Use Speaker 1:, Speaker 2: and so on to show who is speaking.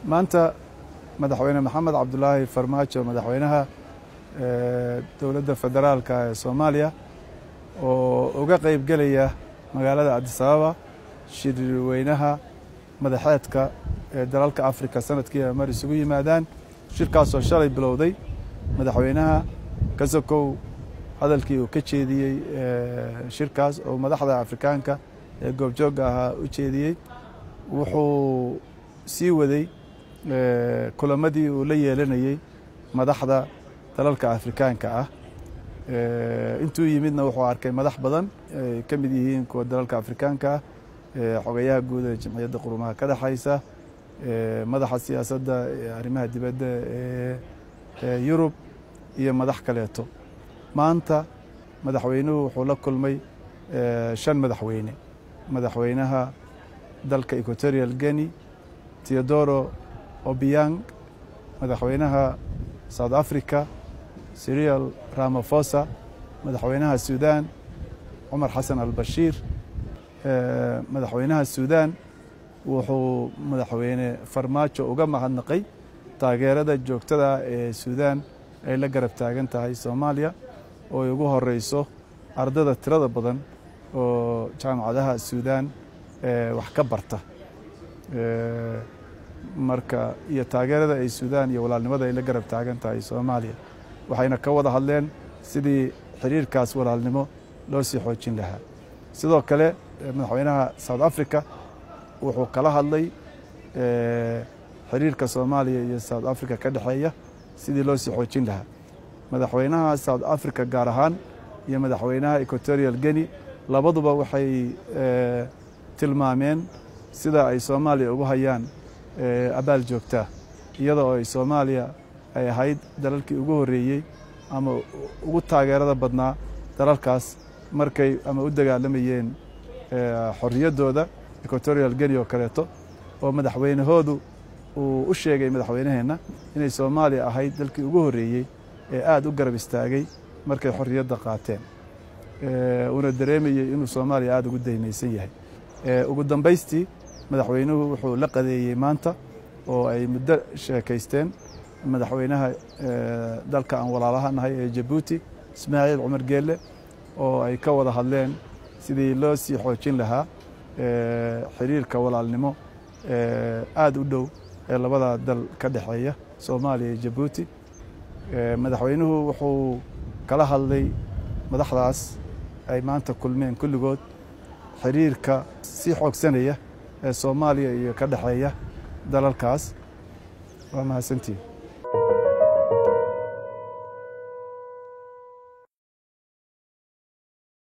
Speaker 1: maanta madaxweyne maxamed cabdulaahi farmaajo madaxweynaha dowladda federaalka ee soomaaliya oo uga qeyb gelaya magaalada cabdisababa shirweynaha madaxeedka ee dalalka afrika sanadkii ay mar isugu yimaadaan shirkaasoo shalay bilowday madaxweynaha kasokow hadalkii uu ka jeediyey shirkaas oo madaxda afrikaanka ee goobjoogga ahaa u jeediyey wuxuu sii waday kulamadii uu la yeelanayey madaxda dalalka afrikaanka ah intuu yimidna wuxuu arkay madax badan ay ka mid yihiin kuwa dalalka afrikaanka ah xogayaha guud ee jamciyadda qurumaha ka dhexaysa madaxa siyaasadda arrimaha dibadda ee yurub iyo madax kaleeto maanta madaxweynuhu wuxuu la kulmay shan madaxweyne madaxweynaha dalka equatorial guinea teodoro obiang madaxweynaha south africa sirial ramafosa madaxweynaha sudan cumar xasan albashiir madaxweynaha sudan wuxuu madaxweyne farmaajo uga mahadnaqay taageerada joogtada ee sudan ay la garab taagan tahay soomaaliya oo ay ugu horeyso ardada tirada badan oo jaamacadaha sudan wax ka barta marka iyo taageerada ay sudan iyo walaalnimada ay la garab taagan tahay soomaaliya waxayna ka wada hadleen sidii xiriirkaas walaalnimo loo sii xoojin lahaa sidoo kale madaxweynaha south africa wuxuu kala hadlay xiriirka soomaaliya iyo south africa ka dhexeeya sidii loo sii xoojin lahaa madaxweynaha south africa gaar ahaan iyo madaxweynaha equatorial guinea labaduba waxay tilmaameen sida ay soomaaliya ugu hayaan abaal joogtaa iyada oo ay soomaaliya ay ahayd dalalkii ugu horreeyey ama ugu taageerada badnaa dalalkaas markay ama u dagaalamayeen xorriyaddooda equatorial guinea oo kaleeto oo madaxweynahoodu uu u sheegay madaxweynaheenna inay soomaaliya ahayd dalkii ugu horreeyey ee aada u garab istaagay markay xorriyadda qaateen uuna dareemayey inuu soomaaliya aada ugu daymaysan yahay ugu dambaystii madaxweynuhu wuxuu la qadeeyey maanta oo ay muddo sheekaysteen madaxweynaha dalka aan walaalaha nahay ee jabuuti ismaaciil cumar geelle oo ay ka wada hadleen sidii loo sii xoojin lahaa xiriirka walaalnimo aada u dhow ee labada dal ka dhexeeya soomaaliya iyo jabuuti madaxweynuhu wuxuu kala hadlay madaxdaas ay maanta kulmeen kulligood xiriirka sii xoogsanaya ee soomaaliya iyo ka dhexeeya dalalkaas waa mahadsantiin